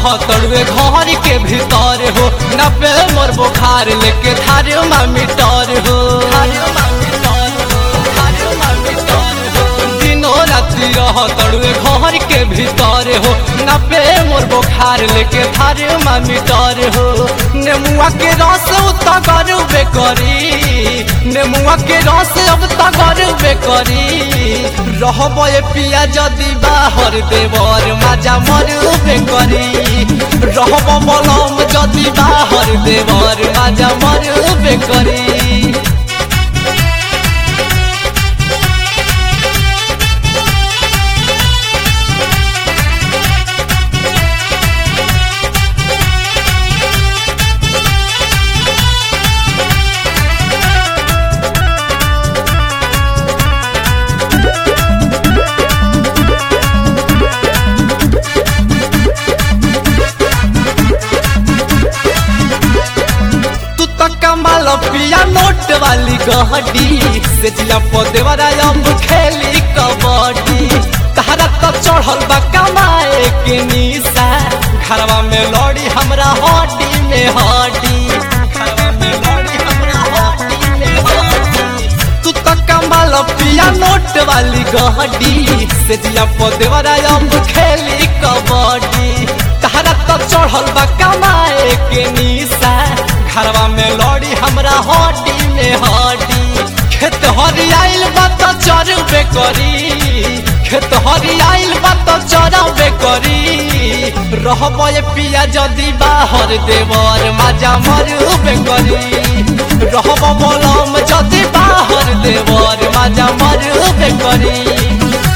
तड़ुए घर के भीतर हो न पे मोर बुखार लेके थारे मामी टर हो दिनो राति रह तड़ुए घर के भीतर हो न पे मोर बुखार लेके थारे मामी टर हो नेमुआ के रस उता गरुबे करी नेमुआ के रस अब ता गरुबे करी रहब ए पिया जदी बाहर देवर माजा मरुबे करी रहब बलम जदी बाहर देवर माजा मरुबे करी तू तो कमाल पिया नोट वाली गहडी से जिला पदे वाला अब खेली कबड्डी तहरा तो चढ़ल बा कमाए के निशा घरवा में लड़ी हमरा हड्डी में हड्डी घरवा में लड़ी हमरा हड्डी में हड्डी तू तो कमाल पिया नोट वाली गहडी से जिला पदे वाला अब खेली कबड्डी तहरा तो चढ़ल बा कमाए के निशा घरवा में लड़ी हमरा हड्डी में हड्डी खेत हरियाइल बा तो चरबे करी खेत हरियाइल बा तो चरबे करी रहब ए पिया जदी बाहर देवर माजा मरुबे करी रहब बलम जदी बाहर देवर माजा मरुबे करी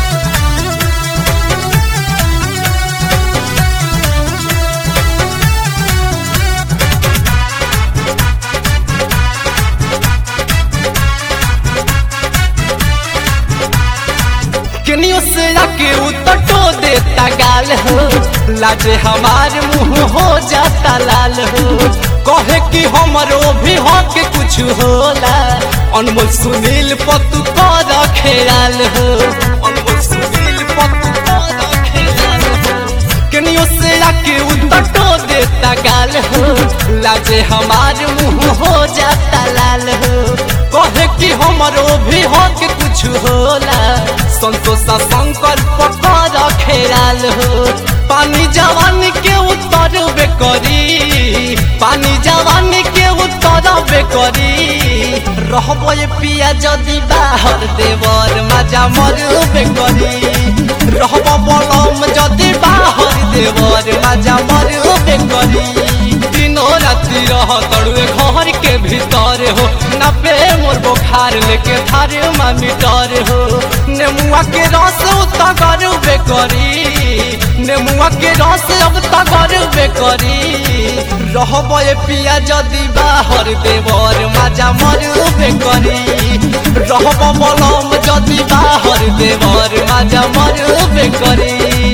केनियो से आके उतटो देता गाल हो लाजे हमार मुंह हो जाता लाल हो कहे कि हमरो भी हक कुछ होला अनमोल सुनील पतु कर खेलाल हो अनमोल सुनील पतु कर खेलाल हो केनियो से आके उतटो देता गाल हो लाजे हमार मुंह हो जाता लाल हो कहे कि हमरो भी हक कुछ होला संतोषा शंकर पकर खेलाल हो पानी जवानी के उत्तर करी पानी जवानी के उत्तर करी रहब ए पिया जदी बाहर देवर माजा मरुबे करी रहब बलम जदी बाहर देवर माजा मरुबे करी दिनो राति रह तड़ुए घर के भीतर हो न पे मोर बुखार लेके थारे मामी डर हो नेमुआ के रस उता गरुबे करी नेमुआ के रस अब ता गरुबे करी रहब ए पिया जदी बाहर देवर माजा मरुबे करी रहब बलम जदी बाहर देवर माजा मरुबे करी